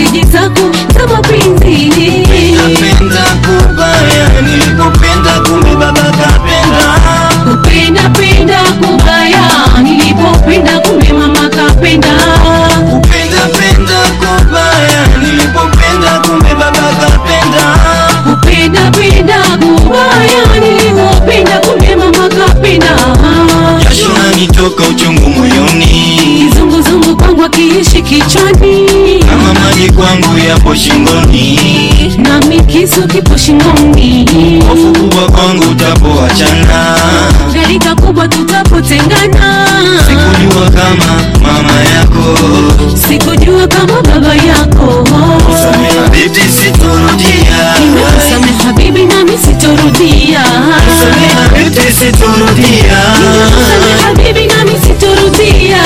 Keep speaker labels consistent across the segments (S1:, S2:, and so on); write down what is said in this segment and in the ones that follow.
S1: meseji zako za mapenzi
S2: Napenda kubaya nilipopenda kumbe baba kapenda
S1: kupenda penda kubaya nilipopenda kumbe mama kapenda
S2: kupenda penda kubaya nilipopenda kumbe baba kapenda
S1: kupenda penda kubaya nilipopenda kumbe mama kapenda
S2: jasho lanitoka uchungu moyoni
S1: kizunguzungu kwangu akiishi kichwani
S2: kama maji kwangu yapo shingoni
S1: nami kisu kipo shingoni
S2: hofu kubwa kwangu utapoachana
S1: gharika kubwa tutapotengana
S2: sikujua kama mama yako
S1: sikujua kama baba yako
S2: sameha binti sitorudia
S1: nimekusameha bibi nami sitorudia
S2: sameha binti sitorudia
S1: nimekusameha bibi nami sitorudia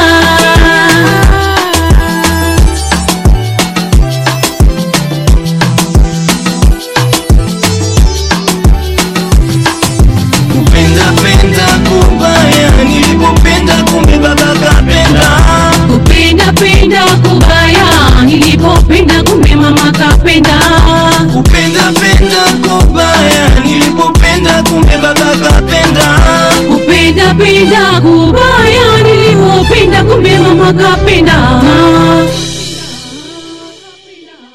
S2: kupenda penda kubaya nilipopenda kumbe baba kapenda
S1: kupenda penda kubaya nilipopenda kumbe mama kapenda
S2: kupenda penda kubaya nilipopenda kumbe baba kapenda
S1: kupenda penda kubaya nilipopenda kumbe mama kapenda